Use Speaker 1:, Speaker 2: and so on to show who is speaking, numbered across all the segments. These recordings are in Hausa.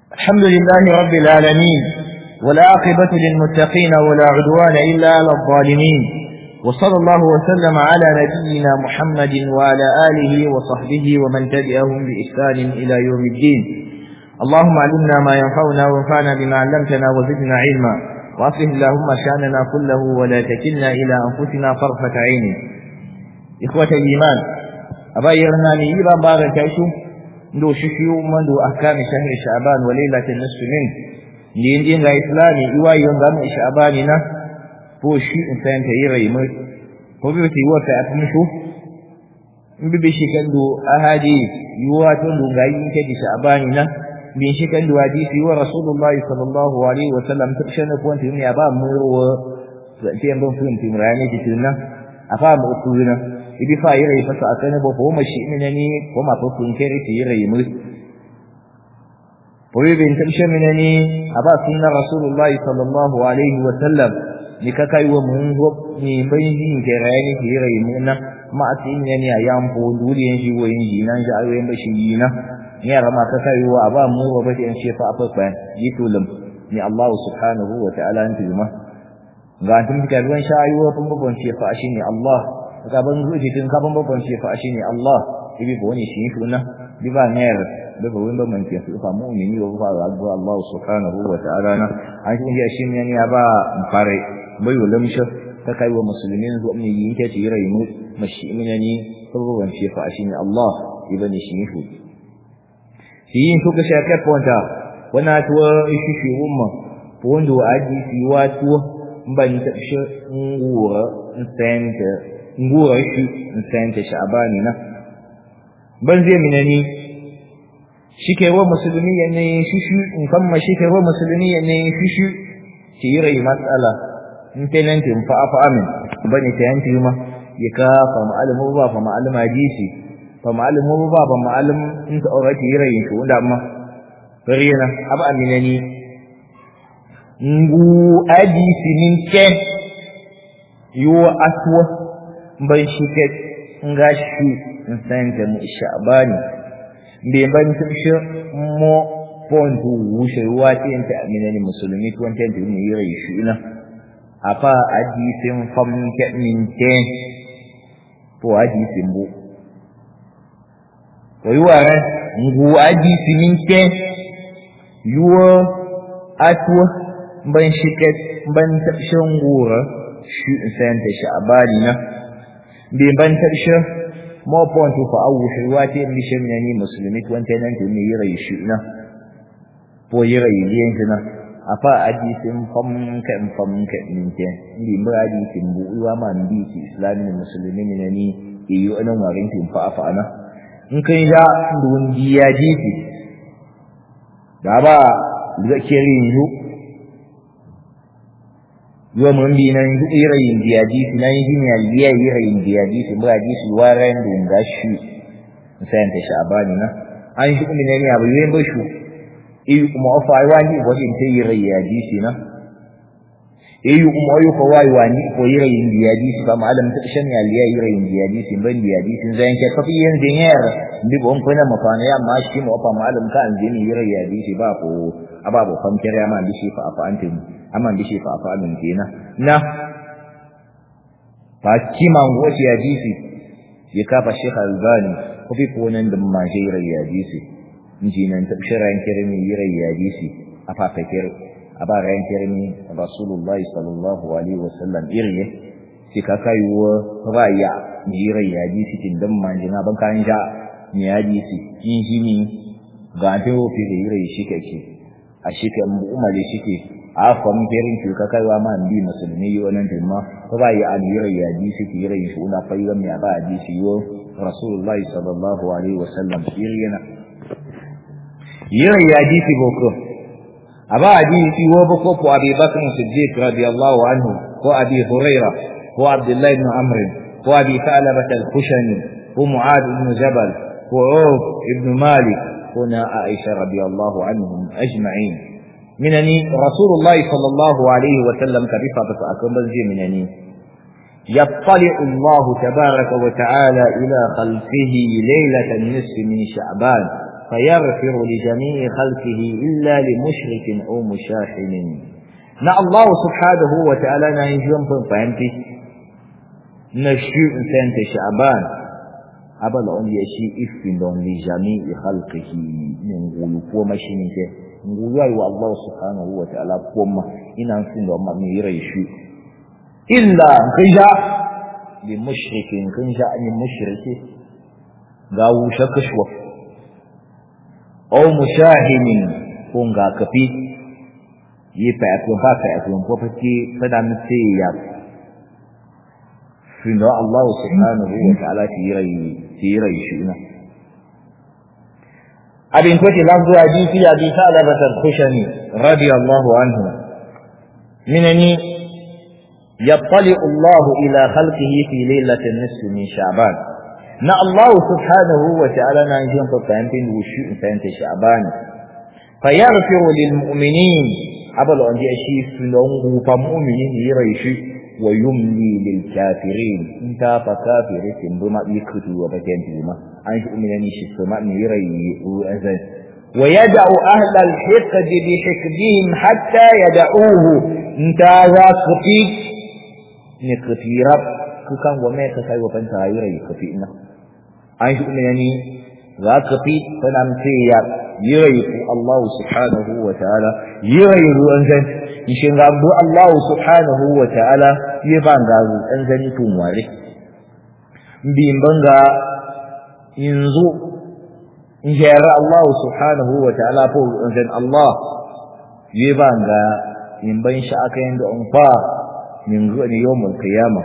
Speaker 1: الحمد لله رب العالمين والعاقبة للمتقين ولا عدوان إلا على الظالمين وصلى الله وسلم على نبينا محمد وعلى آله وصحبه ومن تبعهم بإحسان إلى يوم الدين اللهم علمنا ما ينفعنا وانفعنا بما علمتنا وزدنا علما وأصلح اللهم شأننا كله ولا تكلنا إلى أنفسنا طرفة عين إخوة الإيمان أبايرنا لإيبا بارك عيشو ndo shishiyu mandu ahkami shahri sha'ban wa lailatin nisfi min ndi ndi nga islami iwa yonga mu sha'bani na po shi in san ta yira yi mai ko bi ti wata a tun shu in bi bi shi kan do ahadi yuwa to do ga yin ke sha'bani na bin shi kan do hadisi wa rasulullah sallallahu alaihi wa sallam ta shana ko antin ya ba mu ro ta ce ban fun tin rani ki tunna afa mu utuna ibi fa yira yi fasa akane bo ko mashi minani ko ma to kun kere ti yira yi mu ko bin tamshe minani aba sunna rasulullahi sallallahu alaihi wa sallam ni ka kai wa mun go ni bai yin kere ni ti yira yi mu na ma atin ne ni ayam po duri yin shi wo yin ji nan ja ayoyin ba shi yi na ni ara ma ka kai wa aba mu ba ba in shefa afa fa yi tulum ni Allah subhanahu wa ta'ala antuma ga antum ka ruwan shayuwa kun babban shefa shi ne Allah gaban ruji tun gaban babban shi fa shine Allah ibi bo ne shi kuna bi ba ne da ba wanda man ke su fa mu'mini wa fa ga Allah subhanahu wa ta'ala na an shi ya shi ne ya ba fare bai wulam shi ta kai wa musulmin zo ne yin ke ci rai mu mashi minani babban shi fa shine Allah ibn shi ne shi yin shuka shi ka ponta wana tuwa shi shi umma pondo aji fi watu ban ta shi ngura sente nguwa shi in sayanta sha'abani na ban zai minani shike wa musulmi ya ne shishu in kamma shike wa musulmi ya ne shishu ki yi rai matsala in tenanti in fa'a fa'a min bane ta yanti ma ya ka fa ma'alimu ba fa ma'alim hadisi fa ma'alimu ba fa ma'alim in ta aure ki yi rai shi wanda amma rena aba aminani ngu hadisi min ke yo aswa ban shi ke nga shi in san ta mu sha'bani be ban tumshi mo pontu wushe wati enta amina ni musulmi to enta ni yira shi ina apa hadisin fam ke min te po hadisin bu ko yuwa ngu hadisi min te yuwa atwa ban shi ke ban tabshin gura shi in san ta sha'bani na bai ban tarshe mo pontu fa awu shi wate mi shin ne ni musulmi to wanta nan tuni yira shi na po yira yin shi na afa hadisin fam ka fam ka min ke ndi mu hadisin bu wa ma ndi ki islami musulmi ne ni iyo anan warin tin fa afa na in kai da ndun diya jiki da ba zakirin yu yo mun bi nan ira yin diadisi nan yin ya liya ira yin diadisi ba hadisi waran dun gashi sai ta shabani na an shi kuma ne abu yin ba shu e kuma ofa ai wani ko din ta ira yin hadisi na e yu kuma ayu ko wai wani ko ira yin diadisi ba malam ta shan ya liya ira yin diadisi ban diadisi zan ke kafi yin dinyar bi bon kuna mafana ya ma shi mu ofa malam ka an jini ira yin hadisi ba ko ababu famkir ya ma bishi fa afa antin amma bishi fa afa min kina na fa kima ngoti ya disi ya kafa Sheikh Albani ko bi ko nan da ma jira ya disi inji nan tabshiran kirmi yira ya disi afa fakir aba ran kirmi Rasulullahi sallallahu alaihi wasallam irye shi ka kai wa raya jira ya disi tin dan ma jina ban kan ja ni ya disi kin jini ga ta wofi da yira shi kake a shi kan umare shi ke a fam ferin ki ka kaiwa ma bi musulmi yi wannan dimma ko ba yi alira ya ji shi ki rai shi una fayyar mai ba ji shi yo rasulullahi sallallahu alaihi wasallam yana yira ya ji shi boko aba ji shi wo boko ko abi bakr siddiq radiyallahu anhu ko abi huraira ko abdullah ibn amr ko abi salabah al-khushani ko muad ibn jabal ko auf ibn malik هنا عائشة رضي الله عنهم أجمعين منني رسول الله صلى الله عليه وسلم كرفة أكون بنزي منني يطلع الله تبارك وتعالى إلى خلقه ليلة النصف من شعبان فيغفر لجميع خلقه إلا لمشرك أو مشاحن na Allah subhanahu wa ta'ala na yin jiwon fin fahimti na shi in sayanta sha'aban abala on ya shi ifin don li jami'i khalqihi min gulu ko mashi ne ke ngulu wa Allah subhanahu wa ta'ala ko ma ina sin da ma mi rai shi illa kija li mushrikin kija ni mushriki ga wusha kashwa aw mushahimin ko ga kafi yi fa ko ba fa ko ko fa ki fada mi sai ya fi no Allah subhanahu wa ta'ala ti rai ti rai shi na abin ko ti lafzu hadisi abi sa'laba al-khushani radiyallahu anhu minani يطلع الله إلى خلقه في ليلة النصف من شعبان na Allah subhanahu wa ta'ala na jin fa fahimtin wushi in fahimta sha'ban fa yaghfiru lil mu'minin abal on ji shi sunan gufa mu'minin yi raishi wa yumli lil kafirin in ta fa kafiri tin buma yi kutu wa baken buma an shi mu'minin shi kuma ni rayi azan wa yad'u ahla al hiqd bi hikdihim hatta yad'uhu in ta za kufi ni kafirab kukan gome ka kai wa fanta yi rayi kafi ina an shi kuma yani za ka fi tana mace ya yi rayu Allah subhanahu wa ta'ala yi rayu ruwan zan ishin ga abu Allah subhanahu wa ta'ala yi ban ga ruwan zan tun ware bin banga yanzu in jera Allah subhanahu wa ta'ala ko ruwan zan Allah yi ban ga in ban shi aka yin da an fa min zuwa ne yawon kiyama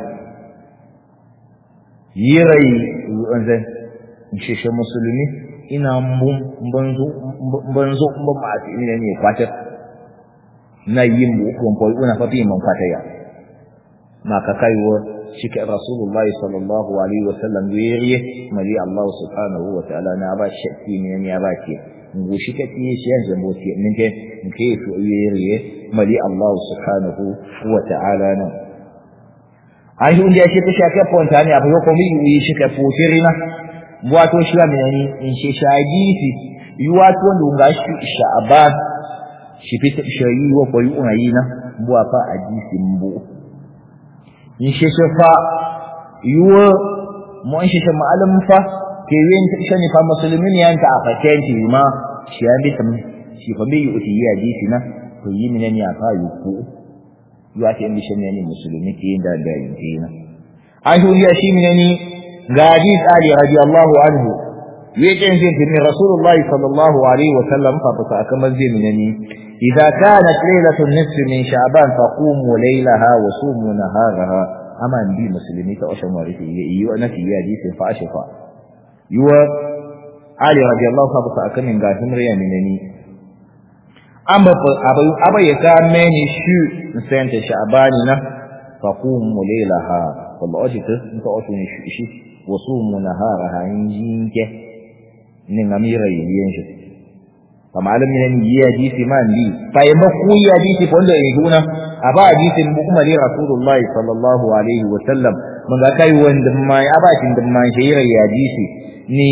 Speaker 1: yi rayu ruwan zan sheshe musulmi ina banzo banzo ban ma ati ne ne kwatar na yin bu ko ko una fa bi man kwataya ma ka kaiwo shike rasulullahi sallallahu alaihi wasallam yeriye mali allah subhanahu wa ta'ala na ba shakki ne ne ya ba ke ngu shike ti shi yan jambo ti min ke nke su yeriye mali allah subhanahu wa ta'ala na ai hunde shi ta shake ponta ne abu ko mi yi shike futirina wato shi wa minani in shi shagisi yi wato wanda nga shi sha'aban shi fita shayi wa koyi unayi na buwa fa a jisi mbu in shi shi fa yi wa mu an shi shi ma'alim fa ke yi yin shi ne fa musulmin ya ta a fakenti ma shi ya bi tam shi fa bai yi uti yi a jisi na ko yi minani a fa yi ku yi wa ta yin bishin ne musulmi ke yin da da yin ke na an shi shi minani ga hadis Ali radiyallahu anhu yake yin tin Rasulullah sallallahu alaihi wa sallam fa ta kamar zai minani idza kanat laylatun nisf min sha'ban faqumu laylaha wa sumu naharaha amma bi muslimi ta oshan warifi yi wa nafi ya hadisi fa ashafa yuwa Ali radiyallahu anhu fa kamin ga himriya minani amma abai abai ya ka meni shu sente sha'bani na faqumu laylaha wallahi ta ta oshan shi وصوموا نهارها ينجينك من أمير ينجي فمعلم من يجي في من لي فيمكو يجي في كل يجونا أبا حديث بكم لي رسول الله صلى الله عليه وسلم من ذاك يوان دما أبا دما شير يجي ني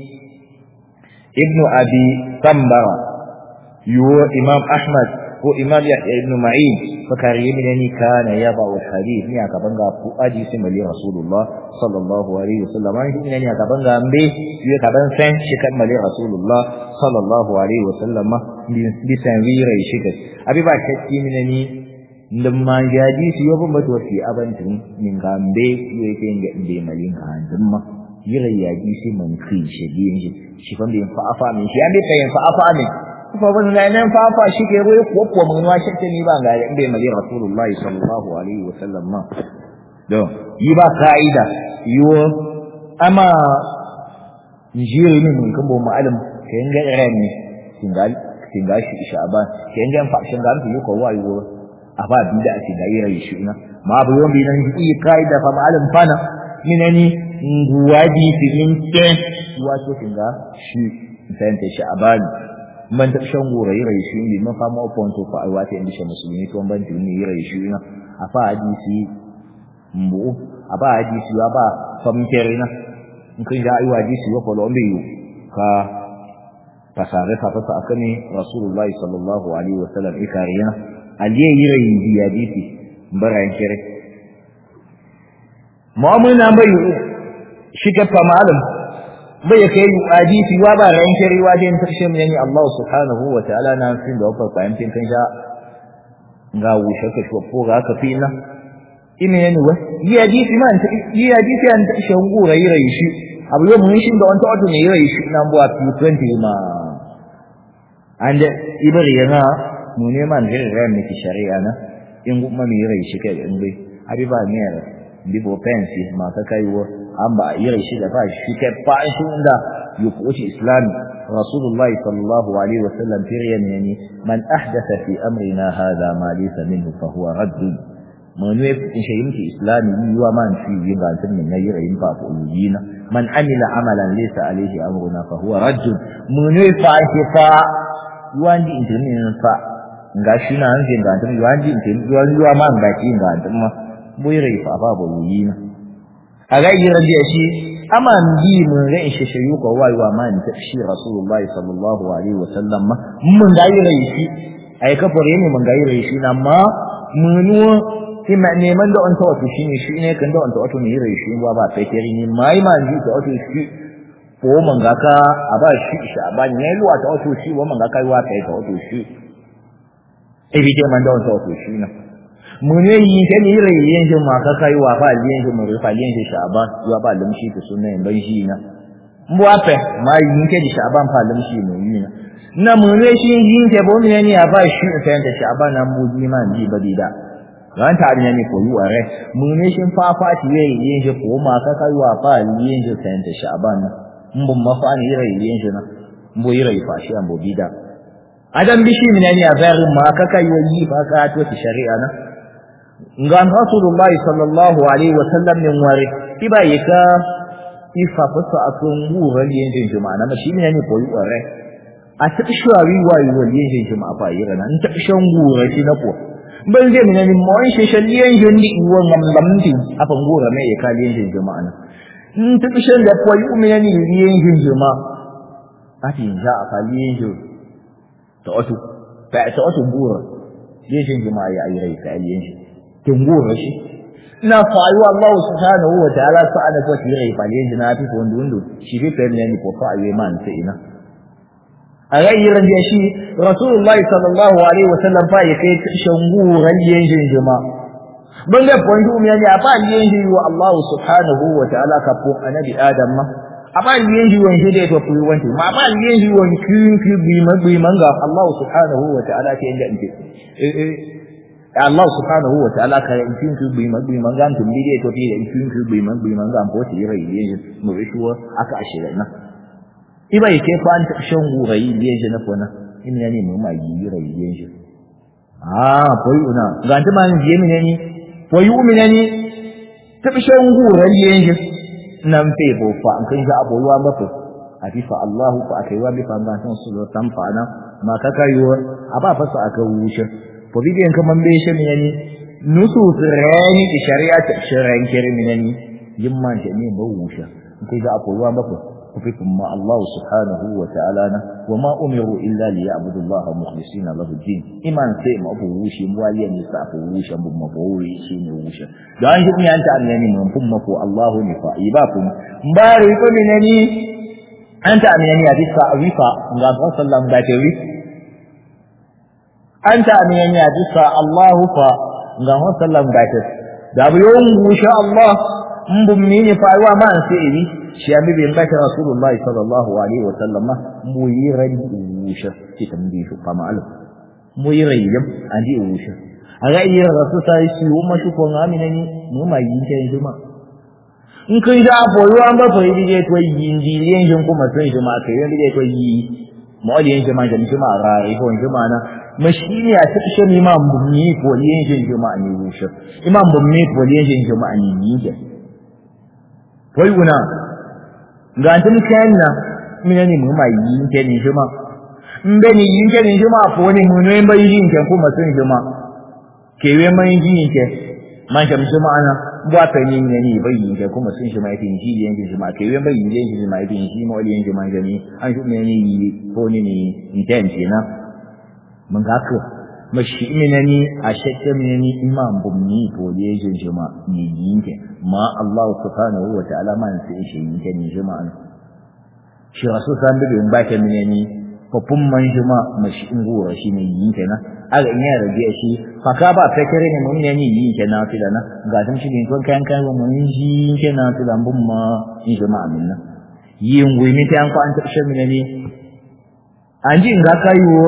Speaker 1: ابن أبي سمبرة يو إمام أحمد ko imam yahya ibn ma'in fakari min yani kana yaba al hadith ni aka banga ku aji sai mali rasulullah sallallahu alaihi wasallam an shi ne aka banga ambe yi ka ban san shi kan mali rasulullah sallallahu alaihi wasallam bi san wira shi ga abi ba shakki min ni ndum ma jaji shi yo ban bato fi abantin min ga ambe yi yake inda inde mali ga andumma yira yaji shi man kai shi biyan shi shi fan bi fa afa min shi ambe kai fa afa min fa ban na nan fa fa shi ke ruwa ko ko mun wa shi ni ba ga inda mai rasulullahi sallallahu alaihi wa sallam ma do yi ba kaida yo ama njiri min mun kan bo ma'alim kayan ga iran ne tingal tingal shi sha'ban kayan ga fa shin ga mu ko wa yo aba bi da ake da yira shi na ma bu yon bi nan yi kaida fa ma'alim fana minani nguwaji filin ke wato tinga shi sente sha'ban man ta shan gora yi rai shi ne man fama oponto fa ai wata inda musulmi to ban tin ne yi rai shi na a fa hadisi mbu a ba hadisi wa ba fam kerina in kun ga ai hadisi wa ko lombe yu ka fasare fafasa akane rasulullahi sallallahu alaihi wasallam ikariya aliye yire yi hadisi baran kire mu'amuna bai shiga famalin bai kai hadisi wa ba ran kire wa den tarshe mun yani Allah subhanahu wa ta'ala na fin da wafa fahimtin kan sha ga wushe ka shi ko ga ka fina ina yani wa yi hadisi man yi hadisi an ta shi ngura yire shi abu yau mun shi da wanta wato ne yire shi nan buwa 20 ma and ibari yana mu ne man jin ran miki shari'a na in kuma mi rai shi kai in bai abi ba ne ra bi bo pensi ma ka kai wo an ba yi rai shi da ba shi kai fa shi inda yukuci islami rasulullahi sallallahu alaihi wasallam firiyan yani man ahdatha fi amrina hadha ma laysa minhu fa huwa radd mun ne in shi yimki islami yi wa man fi yin ga tun ne yi rai fa ko yina man amila amalan laysa alaihi amruna fa huwa radd mun ne fa shi fa yuwandi intini fa nga shi na an jin gantum yuwandi intini yuwandi yuwa ma nga shi gantum ma buyre fa ba bo yina aga yira je shi ama ndi mun ga shi shi yu ko wai wa ma ni ta shi rasulullahi sallallahu alaihi wasallam ma mun ga yira shi ai ka fare ne mun ga yira shi na ma munu ima neman da wanta wato shine shi ne kan da wanta wato ne yira shi wa ba sai kiri ni mai ma ji ta wato shi ko manga ka a ba shi sha ba ne luwa ta wato shi wa manga kai wa kai ta wato shi e bi ke man da wato shi na mun ne yi ke ni rai yin shi ma ka kai wa ba yin shi mun rufa yin shi sha ba wa ba lim shi ta sunan ban shi na mu ape ma yin ke di sha ban fa lim shi mun yi na na mun ne shi yin ke bo ne ni a ba shi ta ta sha ba nan mu ji man ji ba di da ran ta ne ni ko yu are mun ne shi fa fa ti yin shi ko ma ka kai wa ba yin shi ta ta sha ba na mbun mafani ira yin shi na mbo ira yi fashi an bobi da adam bishi min ne a zari ma ka kai yi fa ka to ti shari'a na ngan rasulullahi sallallahu alaihi wa sallam min wari iba yika ifa fasa akun wuran yin jin juma'a na shi ne ne koyi ware a ta shawari wa yi wal yin jin juma'a fa yi ran ta shan gura shi na ko ban zai min ne mo shi shaliyan jin di won ngam lamti afan gura me ya kali yin jin juma'a na in ta kishin da kwai umina ni riyen jinjo ma ati za a fali jinjo ta wato ta ta wato bura yin jinjo ma ya ayi rai ta yin shi kin bura shi na fayu Allah subhanahu wa ta'ala sa'ada ko tire rai fali jinjo na fi ko ndundu shi fi fa ne ni ko fa ayi man sai ina a rayyiran da shi rasulullahi sallallahu alaihi wasallam fa ya kai shanguran yin jinjo ma ban ga point um yani apa yenji wa Allah subhanahu wa ta'ala ka po anabi adam ma apa yenji won shi da to kuyi wanti ma apa yenji won kin ki bi ma bi manga Allah subhanahu wa ta'ala ke inda inte eh eh Allah subhanahu wa ta'ala ka yin kin ki bi ma bi manga tun bi da to bi da kin ki bi ma bi manga po ti rai yenji mu rishuwa aka ashira na iba yake fa an shan gurai yenji na fona in yani mu ma yi rai yenji ah koyi una ga ta man je mi ne ni wa yu'minani tabshan guran yenje nan fe bo fa an kan ga abuwa mafi afifa Allah fa akai wa bi fa ban san su tan fa na ma ka kayo aba fa sa aka wuce ko bidiyan kaman be shi ne ni nusu rani da shari'a ta shari'an kirmi ne ni yimman ta ne ba wuce kai ga abuwa mafi وفيكم ما الله سبحانه وتعالى وما أمروا إلا ليعبدوا الله مخلصين له الدين إيمان سيما أبو وشي مواليا نساء أبو وشي أبو مبوي شين وشي دعان شكني أنت أمناني من فمكو الله نفا إباكم مباري فمنني أنت أمناني أدسا أريفا مغاب صلى الله عليه وسلم أنت أمناني أدسا الله فا مغاب صلى الله عليه وسلم دابو يوم وشاء الله مبمني فأيوا ما أنسئني shi ya bibi baka rasulullahi sallallahu alaihi wa sallam mu yi ran wusha ki tambaye shi kama alu mu yi rayyam an ji wusha a ga yi rasu sai shi wo ma shi ko amina ni mu ma yi ta yanzu ma in kai da boyo an ba fa yi je to yi ndi yen jin kuma sai shi ma kai yen je to yi mu ali yen jama jam ma ra ri ko jama na mashini a ta shi imam bummi ko yen jin jama ni wusha imam bummi ko yen jin jama ni yi je wai una ga tun kayan na mina ne mu mai yin ke ni juma in be ni yin ke ni juma ko ni mu ne bai yin ke kuma sun juma ke we mai yin ke man sham shi ma'ana ba ta ni ne ni bai yin kuma sun shi mai tin ji yin shi ma kai yin bai yin shi mai tin shi ma wali yin shi ma gani an shi ne ni ko ni ni intent na mun ga ka mashi minani a shakka minani imam bumni ko ne yin shi ma ni yin ke ma Allah subhanahu wa ta'ala man sai shi yin ke ni shi ma shi rasul san bi in ba ta minani fafin man shi ma mashi in gora shi ne yin kenan aga in ya rage shi fa ka ba ta kare ne mun ne yin kenan fi da na ga dum shi ne kon kan kan mun ji kenan fi da bun ma in shi ma aminna yin wi mi tan ko an ta shi ne ni an ji in ga kayo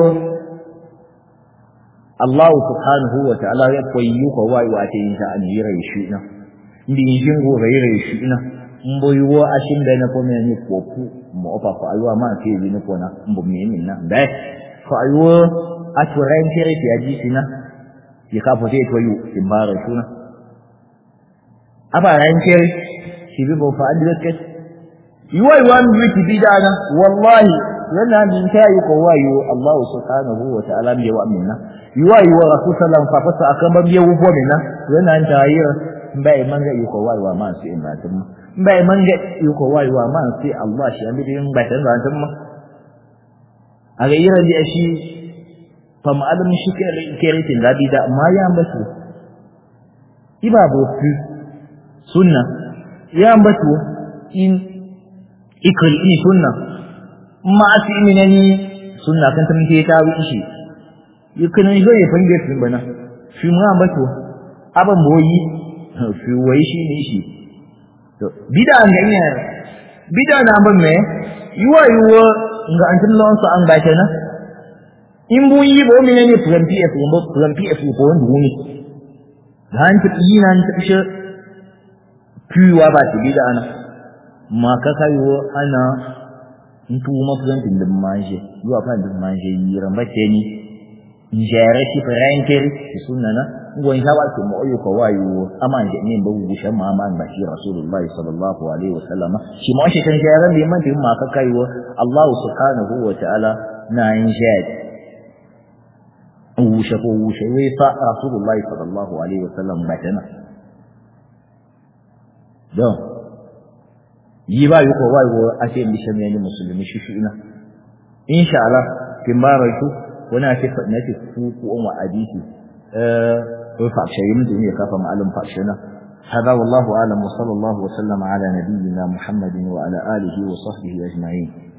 Speaker 1: Allah subhanahu wa ta'ala ya koyi ko wai wa ta yin ta an yi rai shi na ndi yin gora yi rai shi na mboyiwo ashin da na kome ni kopu mo opa ko aywa ma ke ni ko na mbo mi ni na dai ko aywo aturen kere ti aji sina ya ka fote to yu imbara suna aba ran kere shi bi bo fa andire ke yuwa yuwa mi ti bidana wallahi yana min tayi ko wayo Allah subhanahu wa ta'ala mi wa minna yuwa yuwa rasul sallallahu alaihi wasallam fa akan ban biye wo minna yana tayi bai manga yuko wayo ma su in ba tun bai manga yuko wayo ma sai Allah shi an bidin ba tan ba tun ma a ga yira ji shi fa ma'alim shi ke keritin da bi da ma ya ambasu ibabu fi sunna ya ambasu in ikri ini sunna ma asi minani sunna kan ta muke ta wi shi yukan zo ya fange tun bana shi ma ambasu aban boyi fi wai shi ne shi to bida ga ina bida na ban me yuwa yuwa nga an tun lawan su an ba kenan in bu yi bo mine ne plan pf bo plan pf ko wanda wuni dan ta yi nan ta shi piwa ba ta bida ana ma ka kayo ana in tu ma plan tin da manje yuwa fa da manje yi ran ba ce ni njere ki faranker sunana ngwan hawa ke mo oyo ko wayo aman je ne bawu gushe ma aman ba shi rasulullahi sallallahu alaihi wasallam shi mo shi kan jere ne man din ma ka kaiwo Allah subhanahu wa ta'ala na yin jad wushe ko wushe wai fa rasulullahi sallallahu alaihi wasallam ba tana don yi ba yi ko wayo a ce mi shan ne musulmi shi shi ina insha Allah kin ba raitu wani ake na ce ku ku wa hadisi وفعشي يمدن يكافى معلم فعشنا هذا والله أعلم وصلى الله وسلم على نبينا محمد وعلى آله وصحبه أجمعين